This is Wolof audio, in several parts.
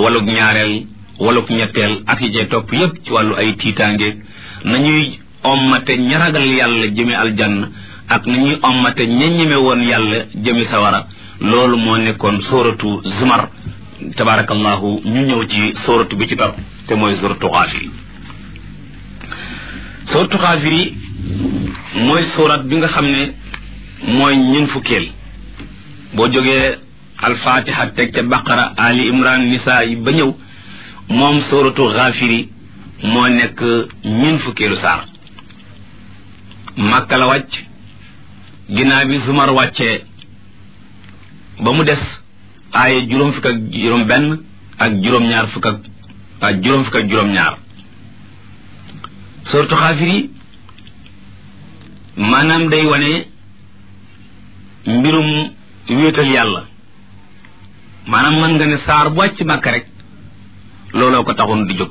waluk ñaareel waluk ñetteel ak yi cay topp yépp ci wàllu ay tiitaange nañuy ommate ña ragal yàlla jëme aljanna ak nañuy ommate ña ñeme woon yàlla jëme sawara loolu moo nekkoon sóoratu zumar tabarakallahu ñu ñëw ci sóoratu bi ci topp te mooy sóoratu xaafir sóoratu xaafir yi mooy sóorat bi nga xam ne mooy ñun fukkeel boo jógee alfatiha teg ca baqara ali imran nisa yi ba ñëw moom sóoratu xaafiri moo nekk ñun fukkeelu saar màkka la wàcc ginnaaw bi zumar wàccee ba mu des aaye juróom fukk ak juróom benn ak juróom ñaar fukk ak ak juróom fukk ak juróom ñaar sóoratu xaafiri maanaam day wane mbirum wéetal yàlla maanaam mën nga ne saar bu wàcc màkk rek looloo ko taxoon di jóg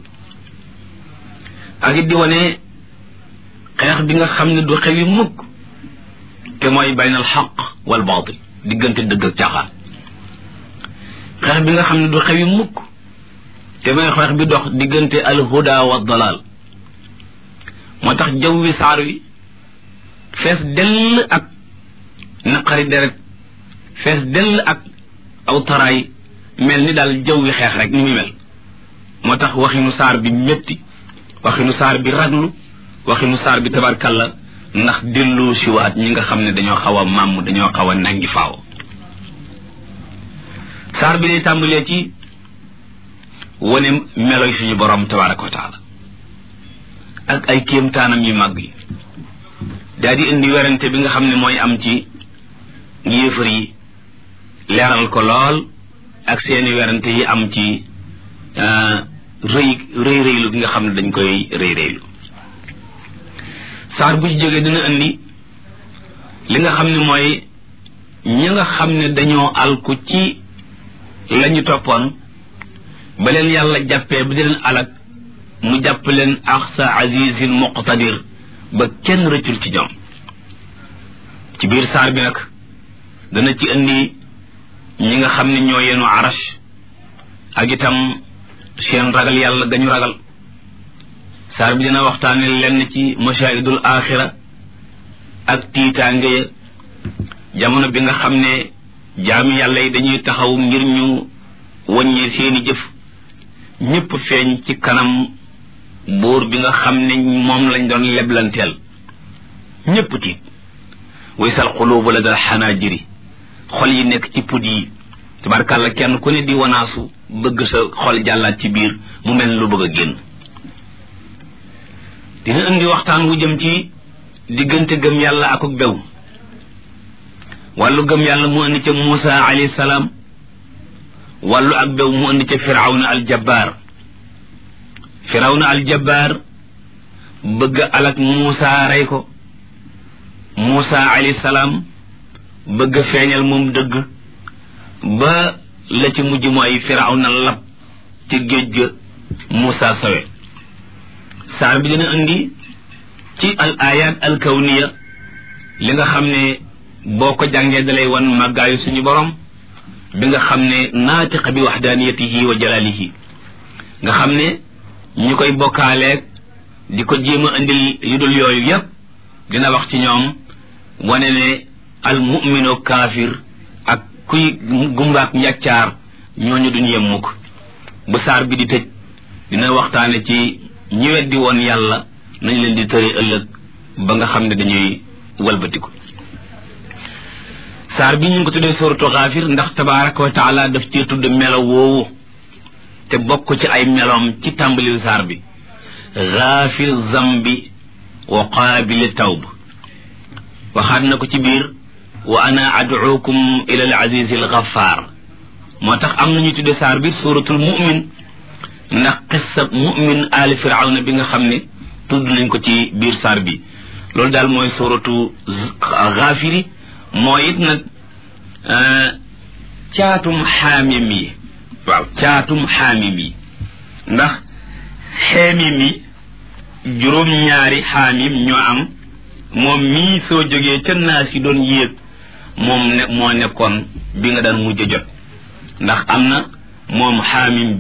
ak it di wane xeex bi nga xam ne du xewi mukk te mooy bayn al xaq wal baatil diggante dëgg ak caaxaan xeex bi nga xam ne du xewi mukk te mooy xeex bi dox diggante al huda wa dalal moo tax jaww wi saar wi fees dell ak naqari deret fees dell ak aw taraay mel ni daal jaww wi xeex rek ni muy mel moo tax waxinu saar bi métti waxinu saar bi raglu waxinu saar bi tabarkalla ndax dellu siwaat ñi nga xam ne dañoo xaw a màmm dañoo xaw a nangi faaw saar bi day tàmbalee ci wane meloy suñu borom tabaraka wa taala ak ay kéemtaanam yu màgg yi daal di indi werante bi nga xam ne mooy am ci yéefar yi leeral ko lool ak seeni werante yi am ci rëy rëy rëylu gi nga xam ne dañ koy rëy rëylu saar bu ci jógee dina indi li nga xam ne mooy ñi nga xam ne dañoo alku ci lañu toppoon ba leen yàlla jàppee ba di leen alak mu jàpp leen axsa azizin muqtadir ba kenn rëccul ci ñoom ci biir saar bi nag dana ci indi ñi nga xam ne ñoo yenu arash ak itam seen ragal yàlla gañu ragal saar bi dina waxtaane lenn ci mashaahidul axira ak tiitaange ya jamono bi nga xam ne jaami yàlla yi dañuy taxaw ngir ñu wàññi seeni jëf ñépp feeñ ci kanam buur bi nga xam ne moom lañ doon leblanteel ñépp tiit waysal xuluubu la dal xanaajiri xol yi nekk ci put yi tabarkàlla kenn ku ne di wanaasu bëgg sa xol jàllaat ci biir mu mel lu bëgg a génn dina indi waxtaan wu jëm ci diggante gëm yàlla akuk bew wàllu gëm yàlla mu indi ca Muusa alayhi salaam wàllu ak bew mu indi ca firawna aljabbaar firawna aljabbaar bëgg alak Muusa rey ko Muusa alayhi salaam bëgg feeñal moom dëgg ba la ci mujj mooy firawna lab ci géej ga Muusa sawe saar bi dina indi ci al ayat al kawniya li nga xam ne boo ko jàngee dalay wan màggaayu suñu borom bi nga xam ne naatiqa bi waxdaaniyatihi wa jalaalihi nga xam ne ñi koy bokkaaleeg di ko jéem a indil yu dul yooyu yépp dina wax ci ñoom wane ne al mumino kaafir ak kuy gumbaak njàccaar ñooñu duñ yem mukk bu saar bi di tëj dina waxtaane ci ñi weddi woon yàlla nañ leen di tëri ëllëg ba nga xam ne dañuy walbatiku saar bi ñu ngi ko tuddee suratu xaafir ndax tabaraka wa taala daf cee tudd melo woowu te bokk ci ay meloom ci tàmbaliw saar bi xaafir zambi wa qaabili tawb waxaat na ko ci biir wa ana ad'ukum ila al aziz al ghaffar moo tax am nañu tudde saar bi suratul mu'min ndax qissa mu'min ali firawna bi nga xam ne tudd nañ ko ci biir saar bi loolu daal mooy suratu ghafiri mooy it nag caatum xaamim yi waaw caatum xaamim yi ndax xeemim yi juróom-ñaari xaamim ñoo am moom mii soo jógee ca naas yi doon yéeg moom ne moo nekkoon bi nga daan mujj jot ndax am na moom xaamim